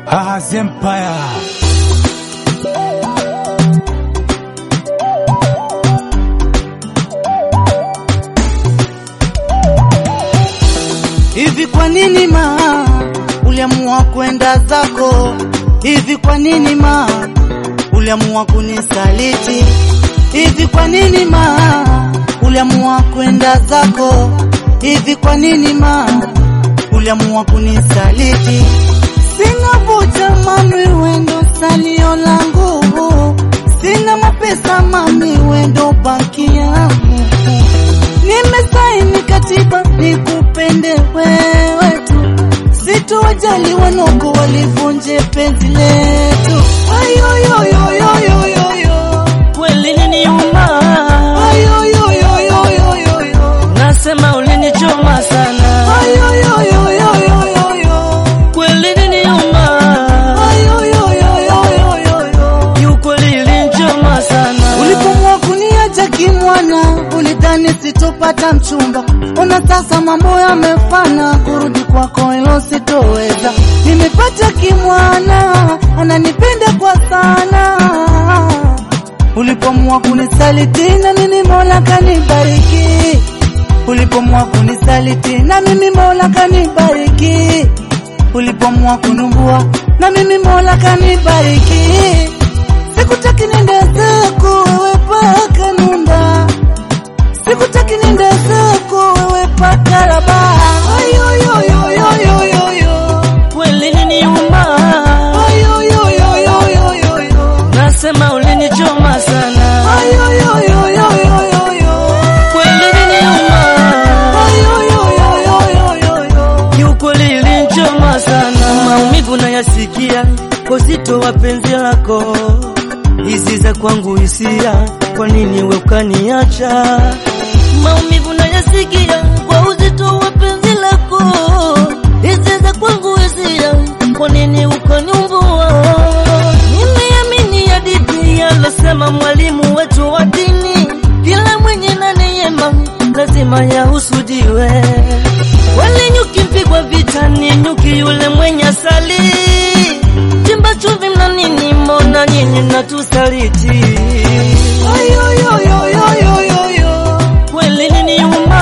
Ahaz Empire. Hivi kwa nini ma uliamua kwenda zako? Hivi kwa nini ma uliamua kunisaliti? Hivi kwa nini ma uliamua kwenda zako? Hivi kwa nini ma uliamua kunisaliti? Sina vuta mami, wendo salio langu, sina mapesa mami, wendo banki yangu Nimesaini katiba nikupende wewe tu, sitowajali wanoko walivunje penzi letu. Ayoyoyoyoyoyo, Kweli uliniuma, ayoyoyoyoyoyo, nasema ulinichoma sana. ayoyoyoyoyoyo, Kweli uliniuma, ayoyoyoyoyoyo. kiukweli ilinichoma sana. Ulipomua kuniacha kimwana, ulidhani sitopata mchumba. Ona sasa mambo yamefana, kurudi kwako hilo sitoweza. Nimepata kimwana, ananipenda kwa sana. Ulipomua kunisaliti na mimi Mola kanibariki. Ulipomua kunisaliti na mimi Mola kanibariki. Ulipomua kunumbua na mimi Mola kanibariki. Sikutaki nenda zako wewe paka nunda, sikutaki nenda zako wewe paka raba. Ayoyoyoyoyoyo, Kweli uliniuma, ayoyoyoyoyoyo, nasema ulinichoma sana. ayoyoyoyoyoyo, Kweli uliniuma, ayoyoyoyoyoyo. kiukweli ilinichoma sana. Maumivu nayasikia kwa uzito wa penzi lako, hizi za kwangu hisia, kwa nini we ukaniacha? Maumivu nayasikia kwa uzito wa penzi lako, hizi za kwangu hisia, kwa nini ukaniumbua? Nimeamini hadithi alosema mwalimu wetu wa dini, kila mwenye na neema lazima yahusudiwe. Wale nyuki mpigwa vitani, nyuki yule mwenye asali. Chimba chumvi mna nini? Mbona nyinyi mnatusaliti? Ayoyoyoyoyoyo, Kweli niniuma,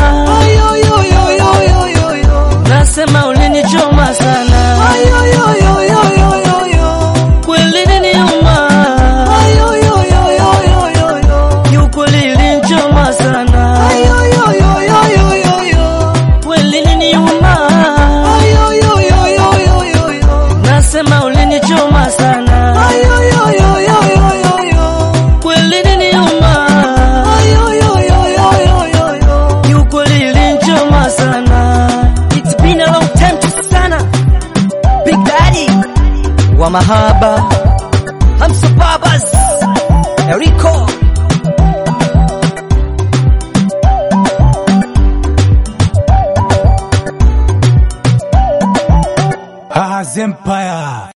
ayoyoyoyoyoyo, nasema ulinichoma sana. ayoyoyoyoyoyo. Kweli niniuma, kiukweli ilinichoma sana. Kweli niniuma, nasema ulinichoma sana. Kweli niniuma, kiukweli ilinichoma sana. It's been a long time to sana. Big Daddy wa mahaba, Hamsa Babas, Eriko Ahaz Empire.